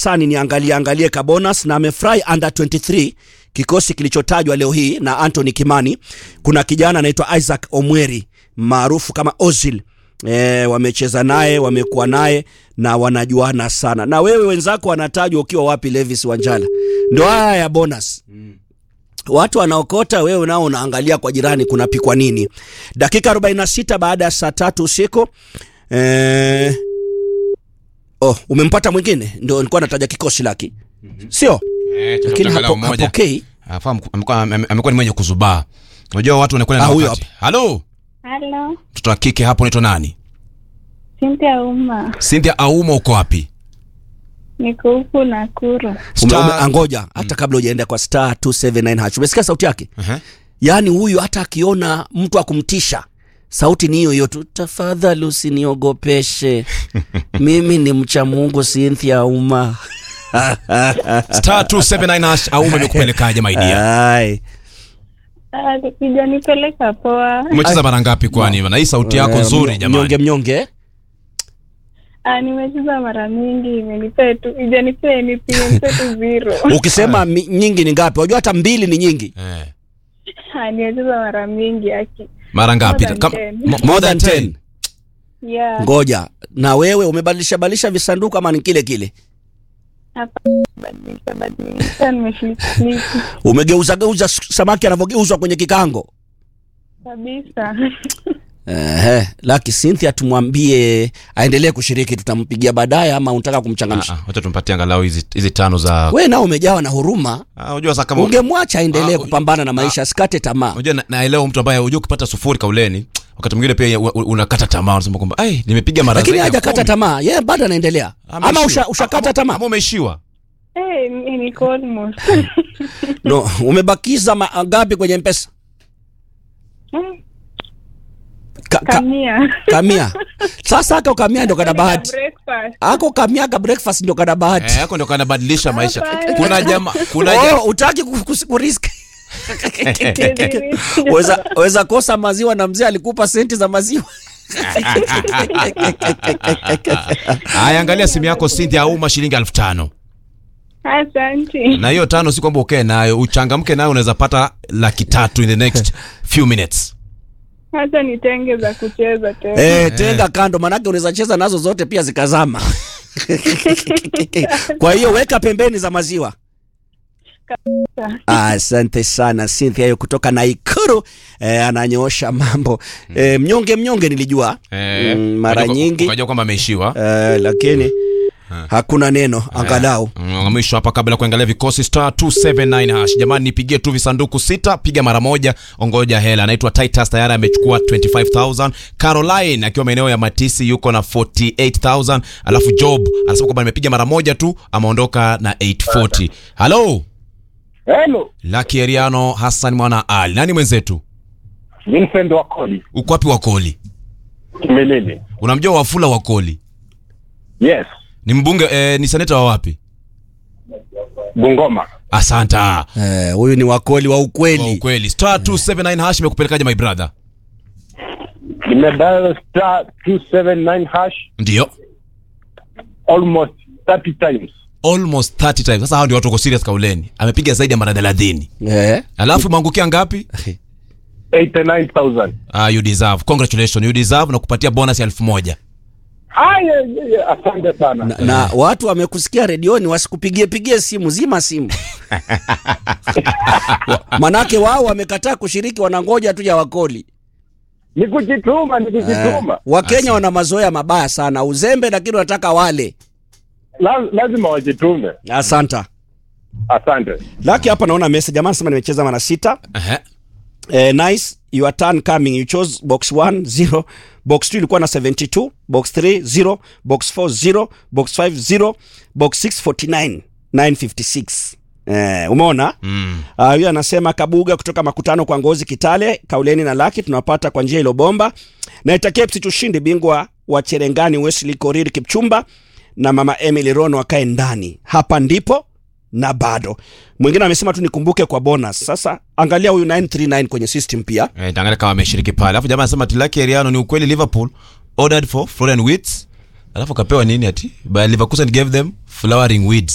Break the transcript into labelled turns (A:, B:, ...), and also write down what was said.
A: darasani niangalie angalie ka bonus na amefurahi under 23 kikosi kilichotajwa leo hii na Anthony Kimani. Kuna kijana anaitwa Isaac Omweri maarufu kama Ozil. E, wamecheza naye wamekuwa naye na wanajuana sana. Na wewe wenzako wanatajwa ukiwa wapi? Levis Wanjala, ndo haya ya bonus watu wanaokota, wewe nao unaangalia kwa jirani kunapikwa nini. Dakika 46 baada ya saa tatu usiku eh, oh, umempata mwingine, ndio nilikuwa nataja kikosi laki, sio
B: Eh,
A: lakini
B: angalau
A: hapo
B: mmoja.
A: hapokei.
B: Afa, amekuwa- amekuwa ame- amekuwa ni mwenye kuzubaa. Unajua watu wanakwenda
A: Ah,
B: na
A: huyo
B: wakati. Halo,
C: Halo,
B: mtoto wa kike hapo unaitwa nani?
C: Cynthia Uma,
B: Cynthia Auma, uko wapi?
C: niko huku Nakuru.
A: Ume,
B: Star-
A: ume, angoja hata kabla hujaenda kwa star 279 hash, umesikia sauti yake?
B: Ehe.
A: Yaani huyu hata akiona mtu akumtisha sauti ni hiyo hiyo tu, tafadhali usiniogopeshe mimi ni mcha Mungu. Cynthia Uma
B: Star 279 hash Auma imekupelekaje my dear?
A: Ai.
C: Ah, Sijanipeleka poa.
B: Umecheza mara ngapi kwani? Na hii sauti yako
A: Eh,
B: nzuri
A: mnyonge
B: jamani.
A: mnyonge
C: Ah, nimecheza mara mingi, imenipea tu, ijanipea anything, imenipea tu zero.
A: ukisema mi, nyingi ni ngapi? Unajua hata mbili ni nyingi.
B: Eh.
C: Ah, nimecheza mara mingi aki.
B: Mara ngapi?
C: More than
B: Kam-
C: ten.
B: mo-
A: More than 10.
C: Yeah.
A: Ngoja na wewe umebadilisha badilisha visanduku ama ni kile kile?
C: Hapa badilisha badilisha, nimeflip flip
A: Umegeuza geuza s- samaki anavyogeuzwa kwenye kikango.
C: kabisa.
A: Ehe, Lucky Cynthia tumwambie aendelee kushiriki, tutampigia baadaye ama unataka
B: Ah,
A: kumchangamsha?
B: ah, Wacha tumpatie angalau hizi hizi tano za
A: Wewe nao umejawa na huruma,
B: Ah, unajua sasa kama
A: ungemwacha aendelee
B: Ah,
A: kupambana na maisha, asikate tamaa.
B: unajua na- naelewa mtu ambaye unajua ukipata sufuri kauleni wakati mwingine pia u- u- unakata tamaa unasema kwamba ai nimepiga mara
A: Lakini
B: zaidi ya
A: hajakata
B: kumi."
A: tamaa, yeye bado anaendelea. Ama
B: Ameishiwa.
A: usha, ushakata
B: Ama-
A: tamaa?
B: ama umeishiwa
C: Eh, mi- niko almost.
A: No, umebakiza mangapi kwenye mpesa?
C: Eh,
A: Ka, ka,
C: Kamia.
A: kamia. Sasa ako kamia ndo kana bahati.
C: Breakfast.
A: Ako kamia ka breakfast ndo kana bahati.
B: eh, yako ndio kanabadilisha maisha
C: Hapana.
B: kuna jamaa kuna jamaa
A: Oh, utaki ku- ku- kurisk.
C: Siwezi-
A: weza, weza kosa maziwa na mzee alikupa senti za maziwa.
B: haya angalia simu yako Cynthia Auma shilingi elfu tano
C: Asante.
B: na hiyo tano si kwamba ukae nayo uchangamke nayo unaweza pata laki tatu in the next few minutes
C: Hata nitenge za kucheza tena.
A: Eh, tenga kando manake unaweza cheza nazo zote pia zikazama. Kwa hiyo weka pembeni za maziwa. Asante sana Cynthia hiyo kutoka Naikuru eh, ananyoosha mambo eh, mnyonge mnyonge nilijua
B: eh,
A: mm, mara
B: ukajua-
A: nyingi
B: ukajua kwamba ameishiwa
A: eh, lakini hakuna neno angalau
B: Mm, mwisho hapa kabla ya kuangalia vikosi star 279 hash jamani nipigie tu visanduku sita piga mara moja ongoja hela anaitwa titus tayari amechukua 25000 caroline akiwa maeneo ya matisi yuko na 48000 alafu job anasema kwamba nimepiga mara moja tu ameondoka na 840 halo
D: Hello,
B: laki eriano hassan mwana ali nani mwenzetu
D: Vincent Wakoli,
B: uko wapi wakoli
D: Kimilili.
B: unamjua wafula wakoli
D: Yes,
B: ni mbunge eh, ni seneta wa wapi
D: Bungoma.
B: asanta
A: eh, huyu ni wakoli wa
B: kwa
A: ukweli
B: ukweli star 279 hash imekupelekaje my brother
D: Nimedial star 279 hash
B: ndio
D: almost 30 times.
B: almost 30 times sasa hao ndio watu wako serious kauleni amepiga zaidi ya mara 30
A: eh.
B: alafu umeangukia ngapi
D: 89,000.
B: ah, you deserve congratulations you deserve na kupatia bonus ya elfu moja
D: Haya, yeah, yeah, asante sana.
A: na, na watu wamekusikia redioni wasikupigie pigie simu zima simu Wa- manake wao wamekataa kushiriki wanangoja tu ya wakoli
D: Ni kujituma, ni
A: eh,
D: kujituma.
A: wakenya wana mazoea mabaya sana uzembe lakini wanataka wale
D: La, lazima wajitume.
A: asanta
D: Asante.
A: laki hapa naona message jamaa sema nimecheza mara sita
B: Ehe.
A: eh, nice your turn coming you chose box 1 0 box 2 ilikuwa na 72 box 3 0 box 4 0 box 5 0 box 6 49 956 Eh, umeona
B: Mm.
A: Ah, huyu anasema Kabuga kutoka makutano kwa Ngozi Kitale, Kauleni na Laki tunapata kwa njia ilobomba. Naitakia FC tushinde bingwa wa Cherengani Wesley Korir Kipchumba na mama Emily Rono wakae ndani. Hapa ndipo na bado. Mwingine amesema tu nikumbuke kwa bonus. Sasa angalia huyu 939 kwenye system pia.
B: Eh, tangalia kama ameshiriki pale alafu jamaa anasema tilaki eriano ni ukweli liverpool ordered for florian wits alafu kapewa nini ati by leverkusen gave them flowering weeds